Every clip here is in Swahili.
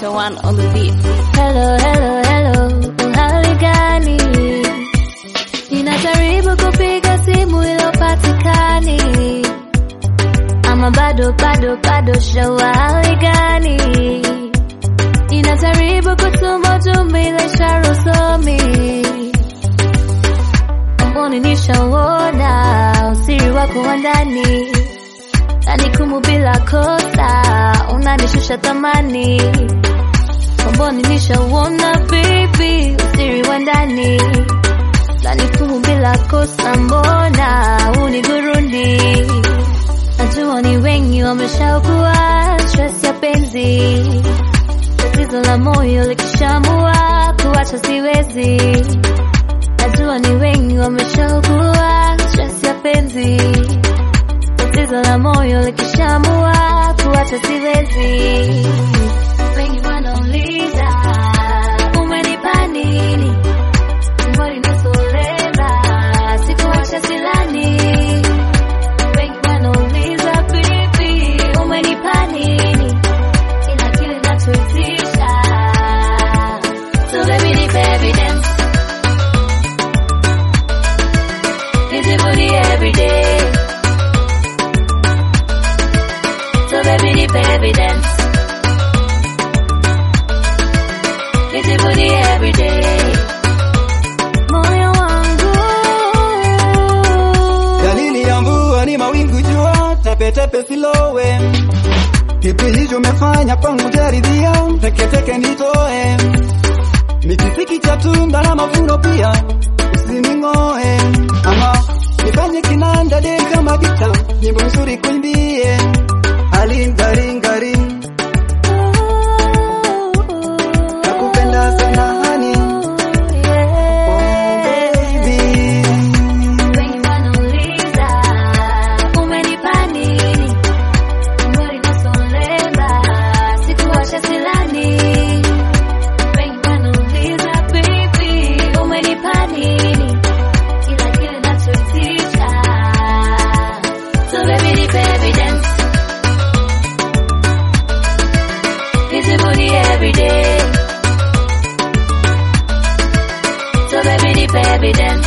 the one on the beat. Hello, hello, hello, uhali gani? Ninajaribu kupiga simu ilopatikani, ama bado bado bado shawa hali gani? Ninajaribu kutuma ujumbe ile ishara usomi, mboni nishauona usiri wako wa ndani, nanikumu bila kosa, unanishusha thamani Mboni nishauona baby, usiri wa ndani nanikumu bila kosa, mbona unigurundi? Najua ni wengi wameshaugua stress ya penzi, tatizo la moyo likishamua kuacha siwezi. Najua ni wengi wameshaugua stress ya penzi, tatizo la moyo likishamua kuacha siwezi. Wengi wanauliza umenipa nini? Mbona nisoleza sikuacha silani. Wengi wanauliza bibi umenipa nini? Ila kile nachoitisha so baby nipe evidence nijivunie everyday so baby nipe evidence nijivunie everyday moyo wangu Dalili ya mvua ni mawingu jua, tepetepe silowe. Kipi hicho umefanya kwangu jaridhia, teketeke nitoe. Mikisiki cha tunda na mavuno pia, usining'oe. Ama nifanye kinanda de kama gita, nyimbo nzuri kuimbie. Alingaringaring, nakupenda sana hani, oh baby. Wengi wanauliza umenipa nini? Mbona nasoleza sikuacha silani. Wengi wanauliza baby umenipa nini? Ila kile nachoitisha so baby nipe evidence nijivunie everyday so baby nipe evidence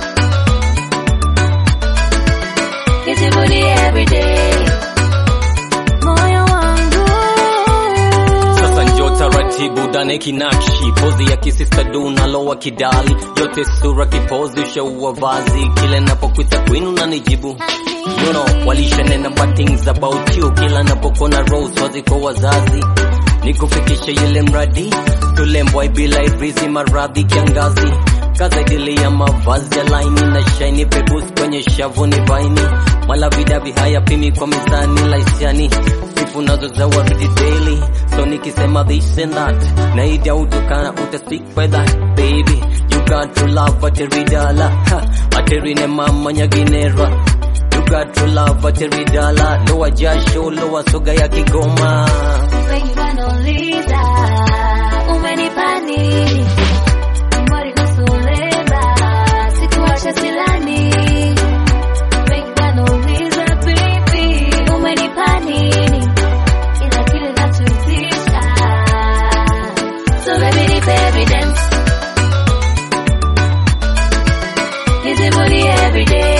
nijivunie everyday moyo wangu Sasa njo taratibu dane kinakshi pozi ya kisista du nalowa kidali yote sura kipozi ushaua vazi kile napokwita queen unanijibu you know walishanena bad things about you kila napokona rose wazi kwa wazazi nikufikisha ile mradi tulembwa bila irizi maradhi kiangazi kaza dili ya mavazi ya laini na shaini pebus kwenye shavu ni vaini malavidavi hayapimi kwa mizani laisiani sifu nazo za waridi daily so nikisema this and that naida utukana utastik by that baby you got to love ateridala ha, aterine mama nyaginera you got to love ateridala lowa jasho lowa soga ya kigoma wengi wanauliza umenipa nini? Mbona nasoleza sikuacha silani. Wengi wanauliza baby umenipa nini? Ila kile nachoitisha so baby nipe evidence nijivunie everyday